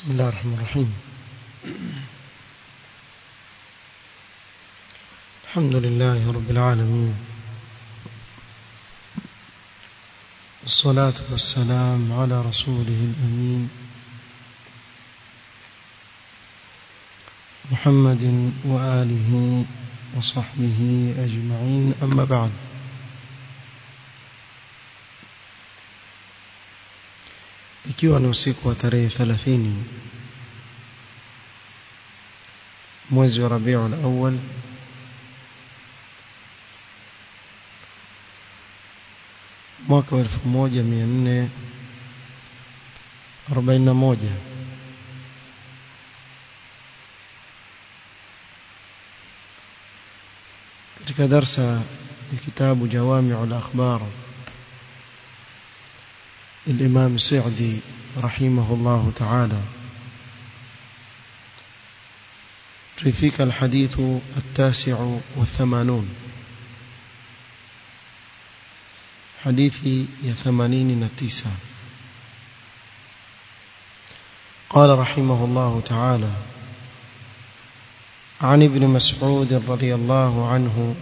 بسم الله الرحمن الرحيم الحمد لله رب العالمين والصلاة والسلام على رسوله الأمين محمد وآله وصحبه أجمعين أما بعد ikiwa ni usiku wa tarehe 30 mwezi wa Rabiul Awwal mwaka wa 1441 katika darsa ya kitabu Jawami'ul Akhbar الإمام السعدي رحمه الله تعالى ترفيك الحديث التاسع والثمانون حديثي يا ثمانين نتيسة قال رحمه الله تعالى عن ابن مسعود رضي الله عنه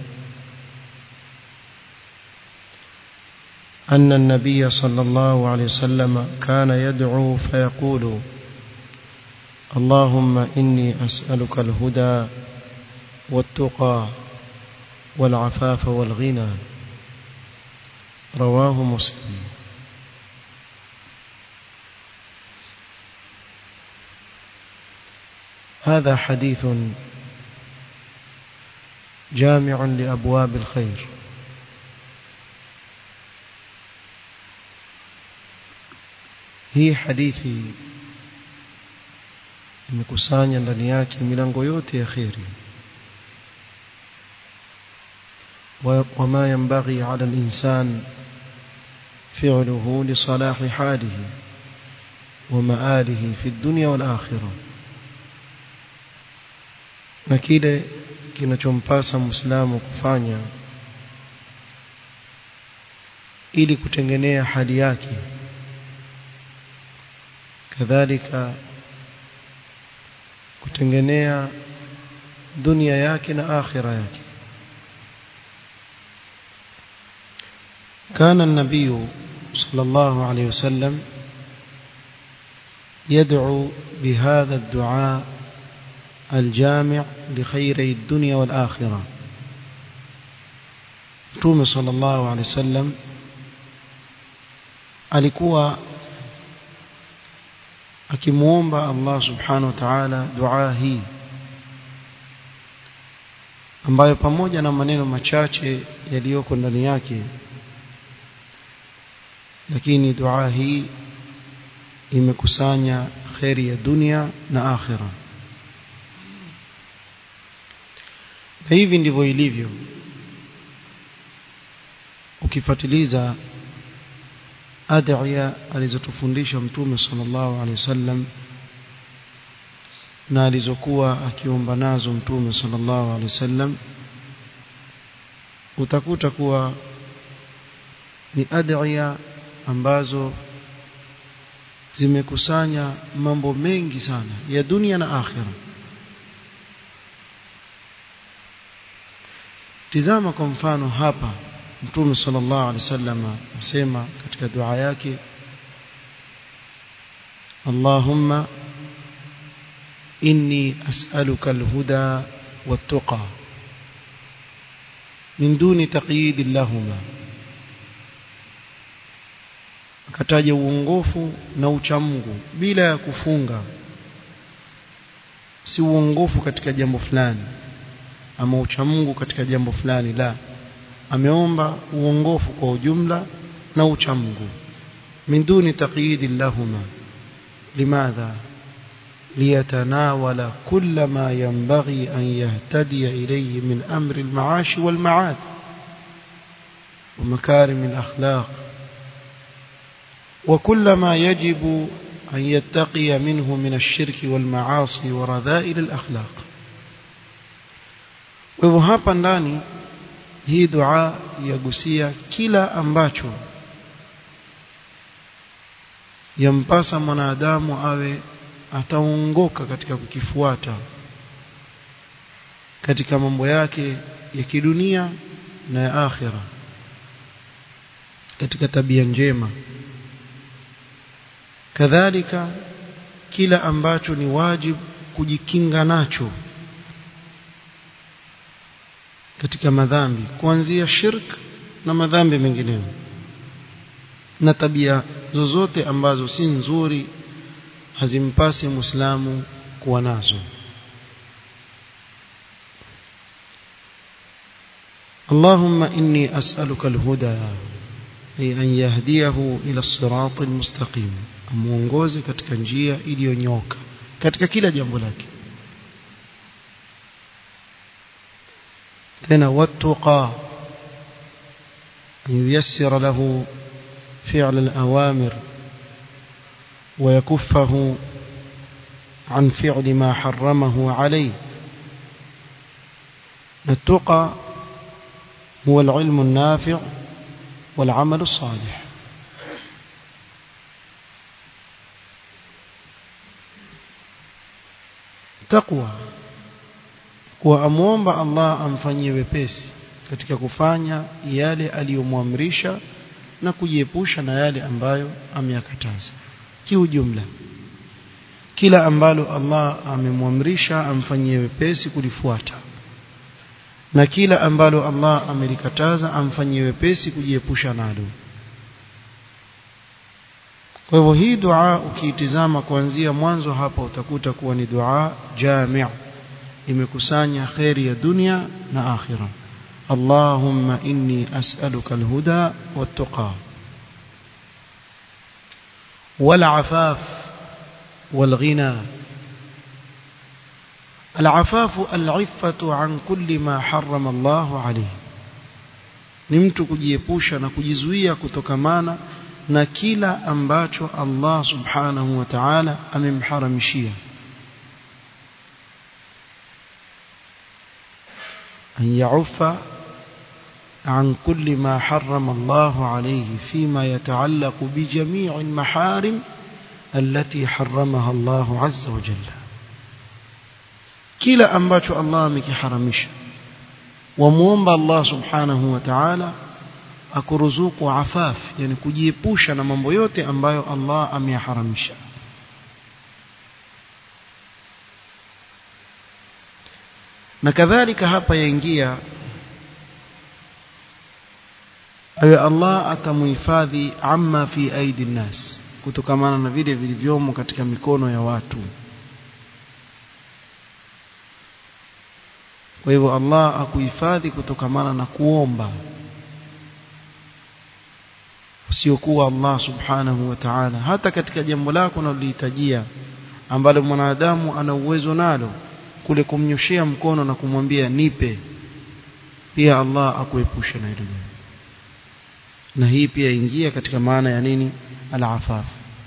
أن النبي صلى الله عليه وسلم كان يدعو فيقول اللهم إني أسألك الهدى والتقى والعفاف والغنى رواه مسلم هذا حديث جامع لأبواب الخير hii hadithi imekusanya ndani yake milango yote ya kheri وما ينبغي على الإنسان فعله لصلاح حاله ومآله في الدنيا والآخرة na kile kinachompasa muislamu kufanya ili kutengenea hali yake kadhalika kutengenea dunia yake na akhira yake كان النبي صلى الله عليه وسلم يدعو بهذا الدعاء الجامع لخيري الدنيا والآخرة توم صلى الله عليه وسلم alikuwa akimuomba Allah subhanahu wa ta'ala dua hii ambayo pamoja na maneno machache yaliyoko ndani yake lakini dua hii imekusanya khairi ya dunia na akhira na hivi ndivyo ilivyo ukifuatiliza adhiya alizotufundisha mtume sallallahu alaihi wasallam na alizokuwa akiomba nazo mtume sallallahu alaihi wasallam utakuta kuwa ni adhiya ambazo zimekusanya mambo mengi sana ya dunia na akhira tizama kwa mfano hapa Mtume sallallahu alaihi wasallam asema katika dua yake Allahumma inni as'aluka alhuda wattaqa min duni taqyid lahuma akataja uongofu na uchamungu bila ya kufunga si uongofu katika jambo fulani ama uchamungu katika jambo fulani la ameomba uongofu kwa ujumla na uchamungu min duni taqyid lahuma limadha liyatanawala kull ma yanbaghi an yahtadiya ilayhi min amri al-ma'ash wal-ma'ad wa makarim al-akhlaq وكل ما يجب أن يتقي منه من الشرك والمعاصي ورذائل الأخلاق وهو hapa ndani hii dua yagusia kila ambacho yampasa mwanadamu awe ataongoka katika kukifuata katika mambo yake ya kidunia na ya akhira katika tabia njema kadhalika kila ambacho ni wajibu kujikinga nacho katika madhambi kuanzia shirk na madhambi mengineyo na tabia zozote ambazo si nzuri hazimpasi muislamu kuwa nazo اللهم إني أسألك الهدى أي أن يهديه إلى الصراط المستقيم amuongoze katika njia iliyonyoka katika kila jambo lake tena wattaqa an yuyassira lahu fi'l al-awamir wa yakuffahu عن فعل ما حرمه عليه التقى هو العلم النافع والعمل الصالح taqwa kuwa amwomba Allah amfanyie wepesi katika kufanya yale aliyomwamrisha na kujiepusha na yale ambayo ameyakataza kiujumla kila ambalo Allah amemwamrisha amfanyie wepesi kulifuata na kila ambalo Allah amelikataza amfanyie wepesi kujiepusha nalo kwa hivyo hii dua ukiitizama kuanzia mwanzo hapa utakuta kuwa ni dua jami' imekusanya khairi ya dunia na akhira Allahumma inni as'aluka alhuda wattaqa والعفاف والغنى العفاف العفة عن كل ما حرم الله عليه ni mtu kujiepusha na kujizuia kutokamana na kila ambacho Allah subhanahu wa ta'ala amemharamishia an ya'uffa عن كل ما حرم الله عليه فيما يتعلق بجميع المحارم التي حرمها الله عز وجل kila ambacho Allah amekiharamisha wamuomba Allah subhanahu wa ta'ala akuruzuku afaf yani kujiepusha na mambo yote ambayo Allah ameyaharamisha na kadhalika hapa yaingia awe Allah atamuhifadhi amma fi aidi nas kutokamana na vile vilivyomo katika mikono ya watu kwa hivyo Allah akuhifadhi kutokamana na kuomba usiokuwa Allah subhanahu wa ta'ala hata katika jambo lako unalohitajia ambalo mwanadamu ana uwezo nalo kule kumnyoshea mkono na kumwambia nipe pia Allah akuepushe na hilo na hii pia ingia katika maana ya nini al-afaf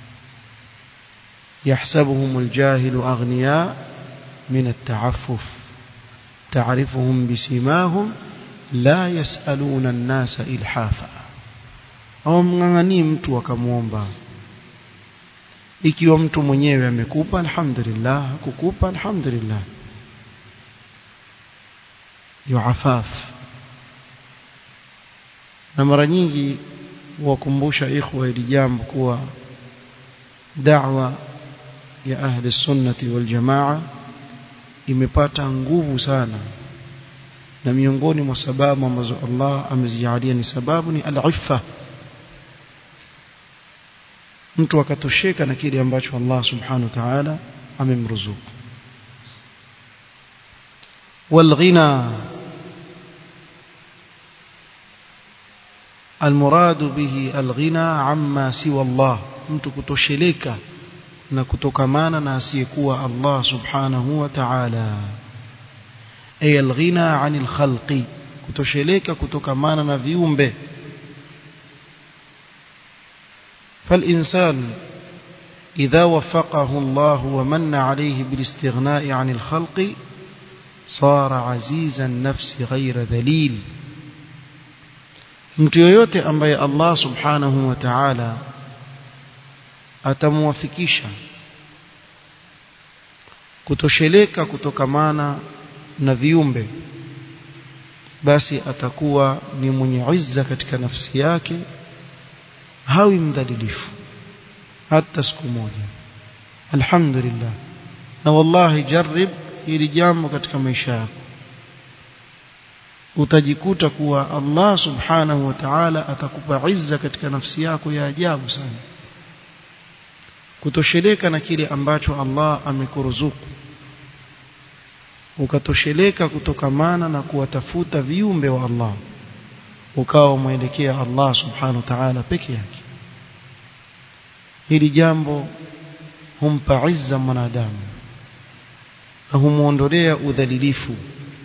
يحسبهم الجاهل أغنياء من التعفف تعرفهم بسيماهم لا يسألون الناس إلحافا hawamng'ang'anii mtu akamwomba ikiwa mtu mwenyewe amekupa alhamdulillah kukupa alhamdulillah yuafaf na mara nyingi wakumbusha ikhwa hili jambo kuwa da'wa ya ahli sunnati wal jamaa imepata nguvu sana na miongoni mwa sababu ambazo Allah amezijalia ni sababu ni al-iffa mtu akatosheka na kile ambacho Allah subhanahu wa ta'ala amemruzuku والغنى المراد به الغنى عما سوى الله mtu kutosheleka na kutokamana na asiyekuwa Allah subhanahu wa ta'ala ay alghina 'anil khalqi kutosheleka kutokamana na viumbe فالإنسان إذا وفقه الله ومن عليه بالاستغناء عن الخلق صار عزيز النفس غير ذليل mtu yoyote ambaye Allah subhanahu wa ta'ala atamwafikisha kutosheleka kutokamana na viumbe basi atakuwa ni mwenye izza katika nafsi yake hawi mdhalilifu hata siku moja alhamdulillah na wallahi jarib hili jambo katika maisha yako utajikuta kuwa Allah subhanahu wa ta'ala atakupa izza katika nafsi yako ya ajabu sana kutosheleka na kile ambacho Allah amekuruzuku ukatosheleka kutokamana na kuwatafuta viumbe wa Allah ukawa umwelekea Allah subhanahu wa ta'ala peke yake hili jambo humpa izza mwanadamu na humuondolea udhalilifu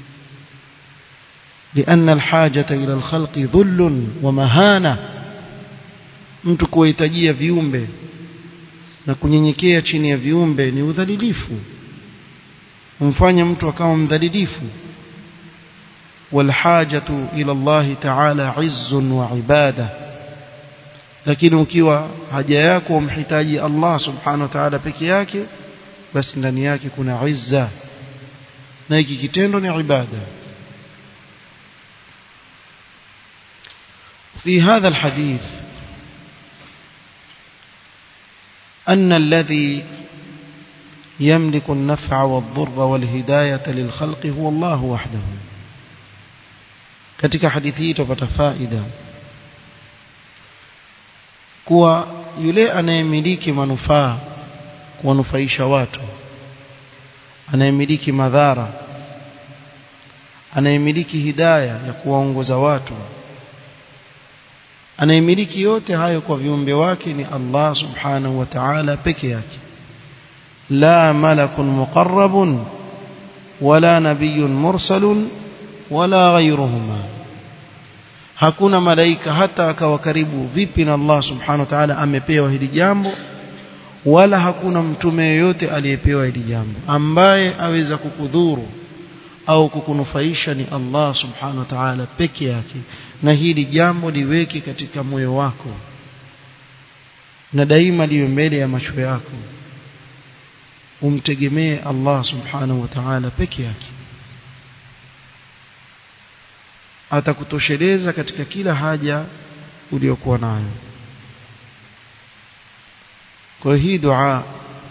لأن الحاجة إلى الخلق ذل ومهانة mtu kuhitajia viumbe na kunyenyekea chini ya viumbe ni udhalilifu humfanya mtu akawa mdhalilifu walhajatu ila Allah ta'ala izzun wa ibada lakini ukiwa haja yako umhitaji Allah subhanahu wa ta'ala peke yake basi ndani yake kuna izza na hiki kitendo ni ibada في هذا الحديث أن الذي يملك النفع والضر والهداية للخلق هو الله وحده katika hadithi hii tupata faida kuwa yule anayemiliki manufaa kuwanufaisha watu anayemiliki madhara anayemiliki hidaya ya kuwaongoza watu anayemiliki yote hayo kwa viumbe wake ni Allah subhanahu wa ta'ala peke yake la malakun muqarrabun wala nabiyyun mursalun wala ghayruhuma hakuna malaika hata akawa karibu vipi na Allah subhanahu wa ta'ala amepewa hili jambo wala hakuna mtume yoyote aliyepewa hili jambo ambaye aweza kukudhuru au kukunufaisha ni Allah subhanahu wa ta'ala peke yake na hili jambo liweke katika moyo wako na daima liwe mbele ya macho yako umtegemee Allah subhanahu wa ta'ala peke yake atakutosheleza katika kila haja uliyokuwa nayo kwa hii dua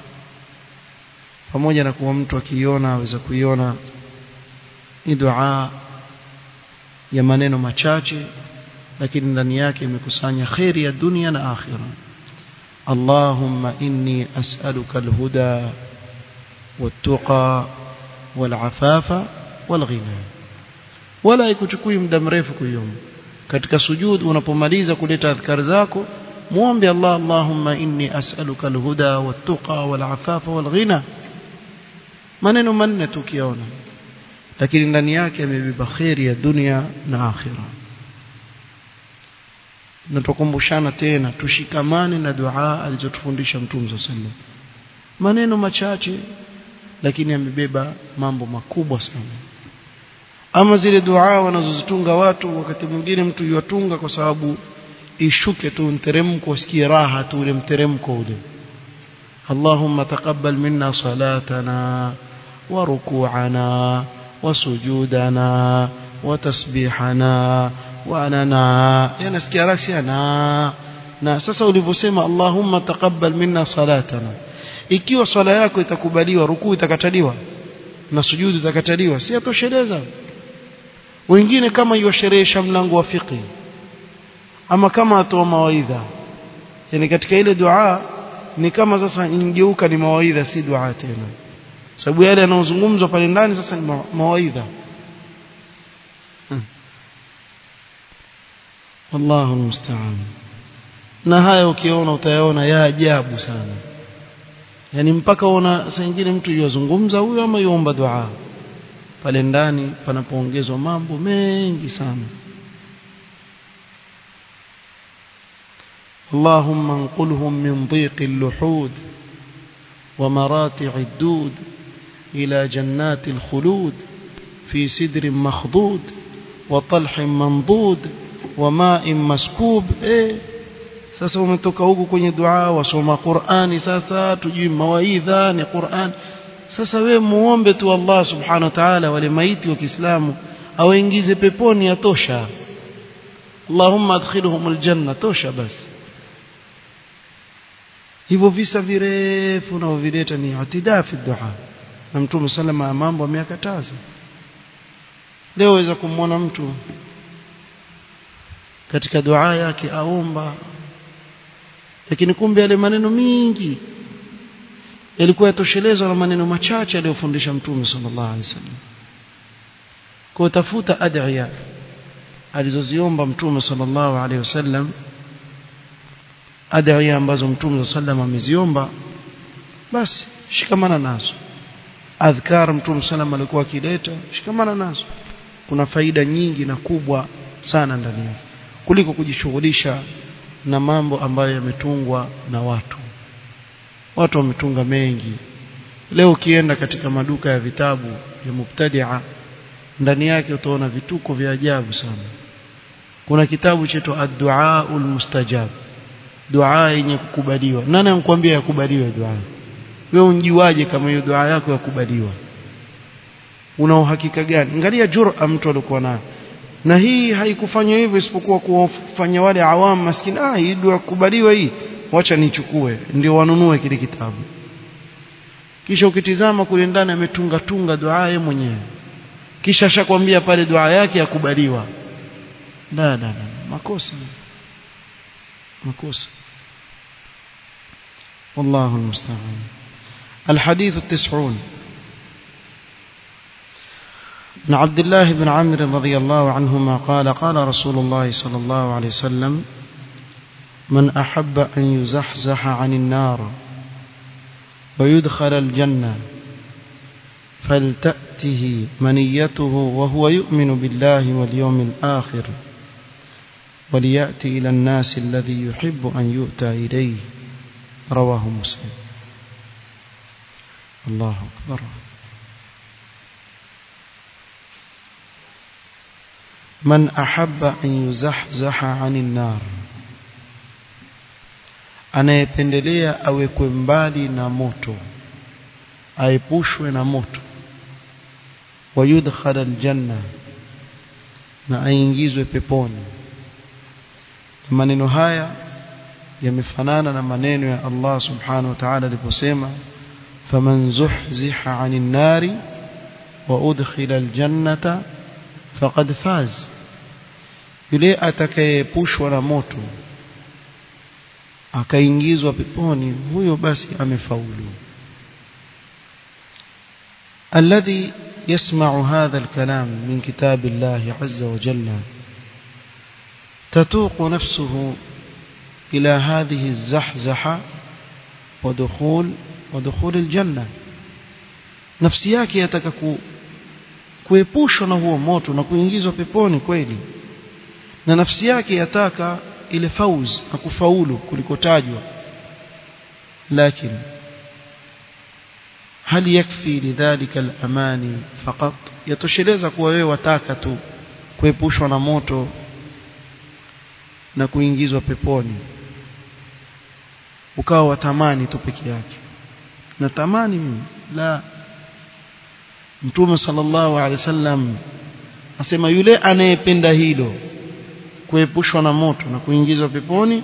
pamoja na kuwa mtu akiiona aweza kuiona ni dua ya maneno machache lakini ndani yake imekusanya khairi ya dunia na akhira Allahumma inni as'aluka alhuda wattaqa walafafa walghina wala ikuchukui muda mrefu kuiomba katika sujud unapomaliza kuleta adhkar zako muombe Allah Allahumma inni as'aluka alhuda wattaqa walafafa walghina maneno manne tukiona lakini ndani yake amebeba khairi ya dunia na akhira na tukumbushana tena tushikamane na dua alizotufundisha Mtume sallallahu maneno machache lakini amebeba mambo makubwa sana ama zile dua wanazozitunga watu wakati mwingine mtu yuatunga kwa sababu ishuke tu mteremko usikie raha tu ule mteremko ule Allahumma taqabbal minna salatana wa ruku'ana وسجودنا وتسبيحنا واننا yanasikia raksi na na sasa ulivyosema Allahumma taqabbal minna salatana ikiwa swala yako itakubaliwa rukuu itakataliwa na sujudu itakataliwa si atosheleza wengine kama yuasherehesha mlango wa fiqh ama kama atoa mawaidha yani katika ile dua ni kama sasa ingeuka ni mawaidha si dua tena sababu yale yanayozungumzwa pale ndani sasa ni mawaidha Allahu musta'an na haya ukiona utayaona ya ajabu sana yani mpaka uona saa nyingine mtu yozungumza huyo ama yuomba dua pale ndani panapoongezwa mambo mengi sana اللهم انقلهم من ضيق اللحود ومراتع الدود إلى جنات الخلود في سدر مخضود وطلح منضود وماء مسكوب إيه sasa umetoka huku kwenye dua wasoma Qur'ani sasa tujui mawaidha ni Qur'an sasa we muombe tu Allah subhanahu wa ta'ala wale maiti wa Kiislamu awaingize peponi yatosha Allahumma adkhilhum aljanna tosha basi hivyo visa virefu na vileta ni atidaa fi dua na mtume sallama mambo ameyakataza leo waweza kumwona mtu katika dua yake aomba lakini kumbe yale maneno mingi yalikuwa yatoshelezwa na maneno machache aliyofundisha mtume sallallahu alaihi wasallam kwa tafuta adhiya alizoziomba mtume sallallahu alaihi wasallam adhiya ambazo mtume sallallahu ameziomba basi shikamana nazo adhkar mtume sallallahu alikuwa akileta shikamana nazo kuna faida nyingi na kubwa sana ndani yake kuliko kujishughulisha na mambo ambayo yametungwa na watu watu wametunga mengi leo ukienda katika maduka ya vitabu ya mubtadia ndani yake utaona vituko vya ajabu sana kuna kitabu chetu ad-du'a mustajab dua yenye kukubaliwa nani anakuambia yakubaliwe dua wewe unjiwaje kama hiyo dua yako yakubaliwa una uhakika gani angalia jur'a mtu alikuwa nayo na hii haikufanywa hivyo isipokuwa kuwafanya wale awamu maskini ah hii dua kubaliwa hii wacha nichukue ndio wanunue kile kitabu kisha ukitizama kule ndani ametunga tunga dua yake mwenyewe kisha ashakwambia pale dua yake yakubaliwa la la la makosa makosa والله المستعان الحديث التسعون عن عبد الله بن عمرو رضي الله عنهما قال قال رسول الله صلى الله عليه وسلم من أحب أن يزحزح عن النار ويدخل الجنة فلتأته منيته وهو يؤمن بالله واليوم الآخر وليأتي إلى الناس الذي يحب أن يؤتى إليه رواه مسلم الله أكبر من أحب أن يزحزح عن النار anayependelea awekwe mbali na moto aepushwe na moto wayudkhala aljanna na aingizwe peponi maneno haya yamefanana na maneno ya Allah subhanahu wa ta'ala aliposema faman zuhziha 'anil nari wa udkhila aljannata faqad faz yule atakayeepushwa na moto akaingizwa peponi huyo basi amefaulu الذي يسمع هذا الكلام من كتاب الله عز وجل تتوق نفسه إلى هذه الزحزحة ودخول ودخول الجنة nafsi yake yataka ku, kuepushwa na huo moto na kuingizwa peponi kweli na nafsi yake yataka ile fauz na kufaulu kulikotajwa lakini hal yakfi lidhalika al-amani faqat yatosheleza kuwa wewe wataka tu kuepushwa na moto na kuingizwa peponi ukawa watamani tu peke yake na tamani mimi la mtume sallallahu alaihi wasallam asema yule anayependa hilo kuepushwa na moto na kuingizwa peponi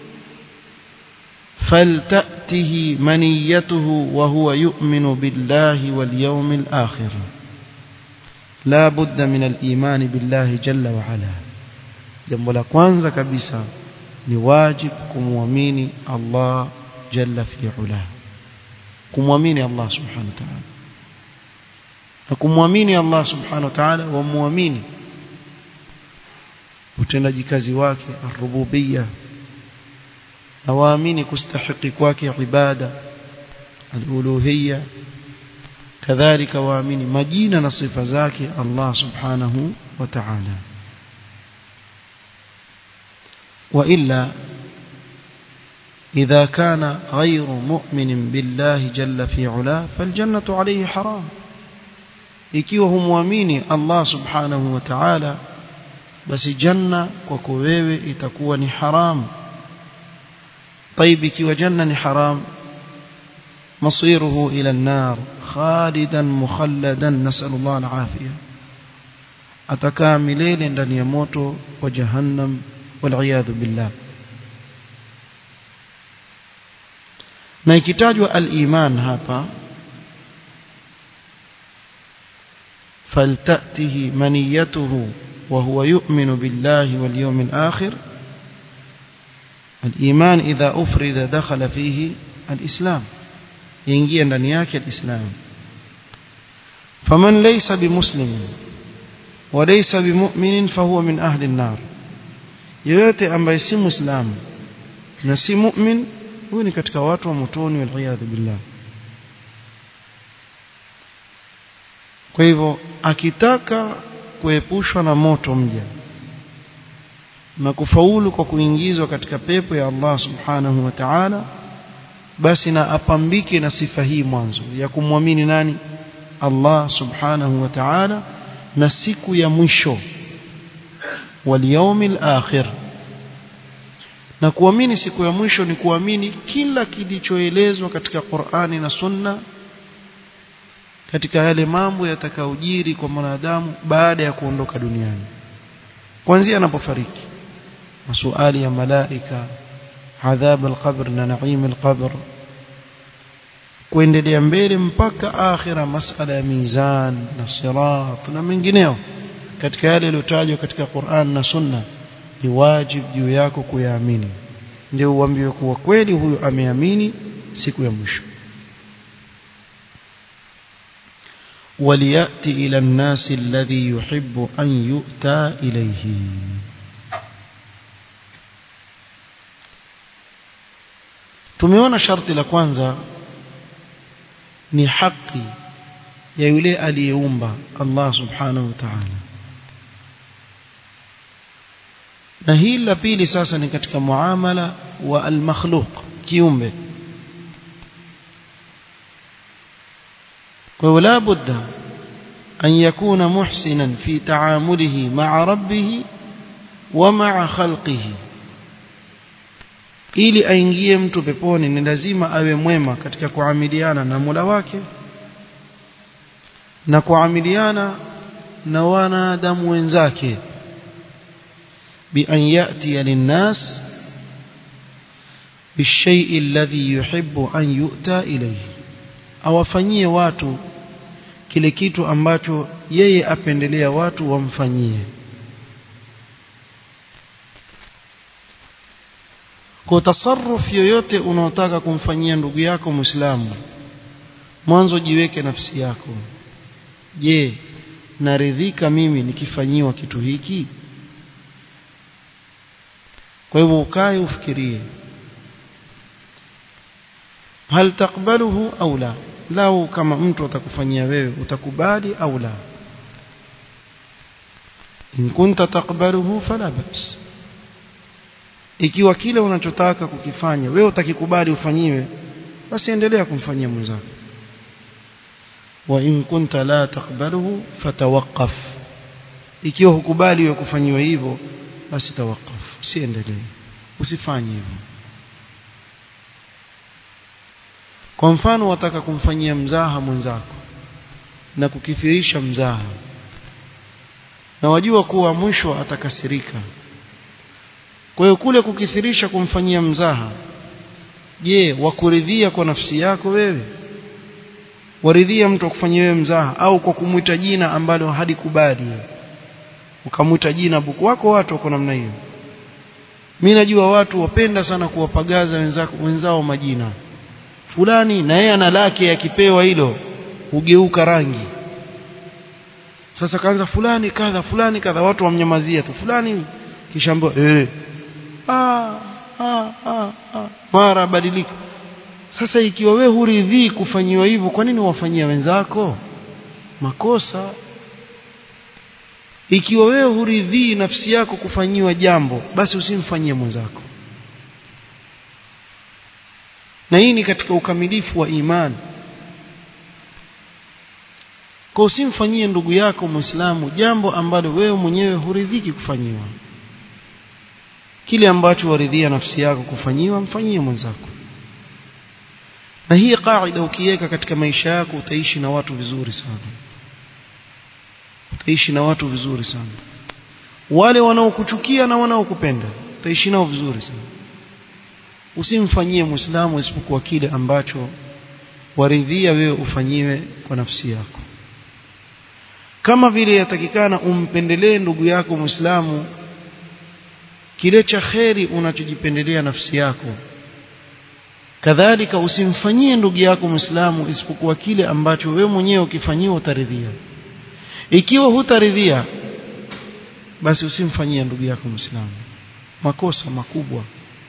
faltatihi maniyatuhu wa huwa yu'minu billahi wal yawmil akhir la budda min al-iman billahi jalla wa ala jambo la kwanza kabisa ni wajib kumwamini Allah jalla fi ula kumwamini Allah subhanahu wa ta'ala na kumwamini Allah subhanahu wa ta'ala wa muamini utendaji kazi wake ar-rububiyya na waamini kustahiki kwake ibada al-uluhiyya kadhalika waamini majina na sifa zake Allah subhanahu wa ta'ala وإلا إذا كان غير مؤمن بالله جل في علاه فالجنة عليه حرام ikiwa humwamini Allah subhanahu wa ta'ala basi janna kwako wewe itakuwa ni haram طيب ikiwa janna ni haram masiruhu ila an-nar خالدا مخلدا نسأل الله العافية atakaa milele ndani ya moto wa jahannam waliyadhu billah na ikitajwa al-iman hapa faltatihi maniyatuhu wa huwa yu'minu billahi wal yawmil akhir al-iman idha ufrida dakhala fihi al-islam yaingia ndani yake al-islam faman laysa bimuslimin وليس بمؤمن فهو من أهل النار yoyote ambaye si muislamu na si mu'min huyu ni katika watu wa motoni waliyadhu billah kwa hivyo akitaka kuepushwa na moto mja na kufaulu kwa kuingizwa katika pepo ya Allah subhanahu wa ta'ala basi na apambike na sifa hii mwanzo ya kumwamini nani Allah subhanahu wa ta'ala na siku ya mwisho wal akhir na kuamini siku ya mwisho ni kuamini kila kilichoelezwa katika Qur'ani na Sunna katika yale mambo yatakayojiri kwa mwanadamu baada ya kuondoka duniani kuanzia anapofariki masuali ya malaika adhab al-qabr na naim al-qabr kuendelea mbele mpaka akhira masala ya mizan na sirat na mengineo katika yale yaliyotajwa katika Qur'an na Sunna ni wajibu juu yako kuyaamini ndio uambiwe kuwa kweli huyu ameamini siku ya mwisho وليأتي إلى الناس الذي يحب أن يؤتى إليه tumeona sharti la kwanza ni haki ya yule aliyeumba Allah subhanahu wa ta'ala na hili la pili sasa ni katika muamala wa al-makhluq kiumbe kwa hiyo la budda an yakuna muhsinan fi ta'amulihi ma'a rabbih wa ma'a khalqihi ili aingie mtu peponi ni lazima awe mwema katika kuamiliana na Mola wake na kuamiliana na wanadamu wenzake bi an yati linnas بالشيء الذي يحب أن يؤتى إليه awafanyie watu kile kitu ambacho yeye apendelea watu wamfanyie kwa tasarruf yoyote unaotaka kumfanyia ndugu yako Muislamu mwanzo jiweke nafsi yako je naridhika mimi nikifanyiwa kitu hiki kwa hivyo ukae ufikirie hal takbaluhu au la lau kama mtu atakufanyia wewe utakubali au la in kunta takbaluhu fala bas ikiwa kile unachotaka kukifanya wewe utakikubali ufanyiwe basi endelea kumfanyia mwenzako wa in kunta la takbaluhu fatawaqqaf ikiwa hukubali wewe kufanyiwa hivyo basi tawaqqaf usiendelee usifanye hivyo kwa mfano wataka kumfanyia mzaha mwenzako na kukithirisha mzaha na wajua kuwa mwisho atakasirika kwa hiyo kule kukithirisha kumfanyia mzaha je wakuridhia kwa nafsi yako wewe waridhia mtu akufanyia wewe mzaha au kwa kumwita jina ambalo halikubali ukamwita jina buku wako watu wako namna hiyo mimi najua watu wapenda sana kuwapagaza wenzako wenzao majina fulani na yeye ana lake akipewa hilo hugeuka rangi sasa kaanza fulani kadha fulani kadha watu wamnyamazia tu fulani kisha ambao eh ah, ah, ah, ah. mara badilika sasa ikiwa we huridhii kufanyiwa hivyo kwa nini wafanyia wenzako makosa ikiwa wewe huridhii nafsi yako kufanyiwa jambo basi usimfanyie mwenzako na hii ni katika ukamilifu wa imani kwa usimfanyie ndugu yako muislamu jambo ambalo wewe mwenyewe huridhiki kufanyiwa kile ambacho waridhia nafsi yako kufanyiwa mfanyie mwenzako na hii kaida ukiweka katika maisha yako utaishi na watu vizuri sana utaishi na watu vizuri sana wale wanaokuchukia na wanaokupenda utaishi nao vizuri sana usimfanyie muislamu isipokuwa kile ambacho waridhia wewe ufanyiwe kwa nafsi yako kama vile yatakikana umpendelee ndugu yako muislamu kile cha kheri unachojipendelea nafsi yako kadhalika usimfanyie ndugu yako muislamu isipokuwa kile ambacho wewe mwenyewe ukifanyiwa utaridhia ikiwa hutaridhia basi usimfanyie ndugu yako muislamu makosa makubwa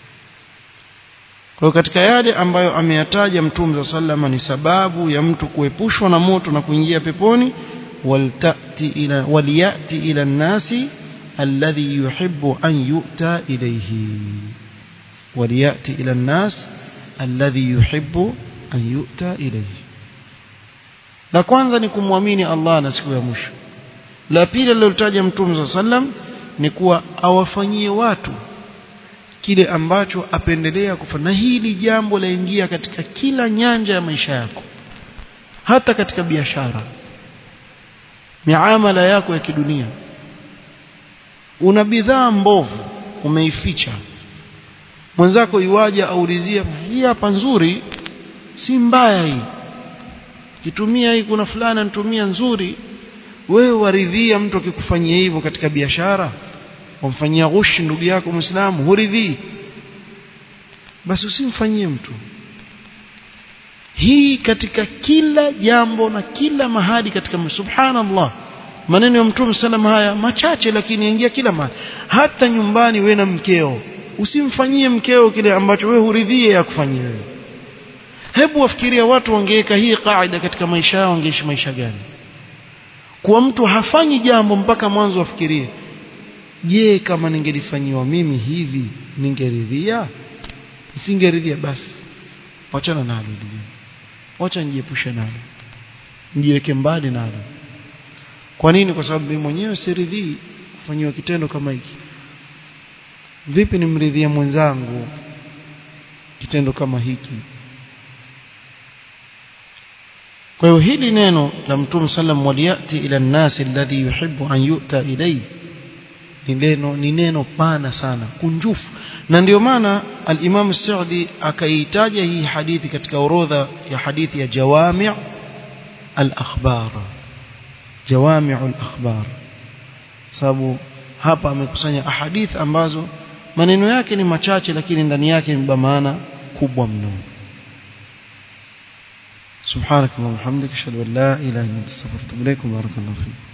kwa katika yale ambayo ameyataja mtume sallama ni sababu ya mtu kuepushwa na moto na kuingia peponi waltati ila waliyati ila nasi alladhi yuhibbu an yu'ta ilayhi waliyati ila nas alladhi yuhibbu an yu'ta ilayhi la kwanza ni kumwamini Allah na siku ya mwisho la pili alilotaja mtume sallam ni kuwa awafanyie watu kile ambacho apendelea kufanya na hili jambo laingia katika kila nyanja ya maisha yako hata katika biashara miamala yako ya kidunia una bidhaa mbovu umeificha mwenzako iwaja aulizia hii hapa nzuri si mbaya hii kitumia hii kuna fulani anatumia nzuri wewe waridhia mtu akikufanyia hivyo katika biashara wamfanyia ghushi ndugu yako muislamu huridhii basi usimfanyie mtu hii katika kila jambo na kila mahali katika subhanallah maneno ya mtume sallam haya machache lakini yaingia kila mahali hata nyumbani we na mkeo usimfanyie mkeo kile ambacho we huridhie ya kufanyia wewe hebu wafikiria watu wangeweka hii kaida katika maisha yao wangeishi maisha gani kuwa mtu hafanyi jambo mpaka mwanzo afikirie je kama ningelifanyiwa mimi hivi ningeridhia nisingeridhia basi wachana nalo ndugu wacha nijiepushe nalo nijiweke mbali nalo kwa nini kwa sababu mimi mwenyewe siridhii kufanyiwa kitendo kama hiki vipi nimridhia mwenzangu kitendo kama hiki kwa hiyo hili neno la mtume sallam waliyati ila nnasi alladhi yuhibbu an yu'ta ilayhi ni neno ni neno pana sana kunjufu na ndio maana al-Imam Saudi akaitaja hii hadithi katika orodha ya hadithi ya jawami' al-akhbar jawami' al-akhbar sababu hapa amekusanya ahadith ambazo maneno yake ni machache lakini ndani yake imebeba maana kubwa mno سبحانك اللهم وبحمدك اشهد ان لا اله الا انت استغفرك واتوب اليك وبارك الله فيك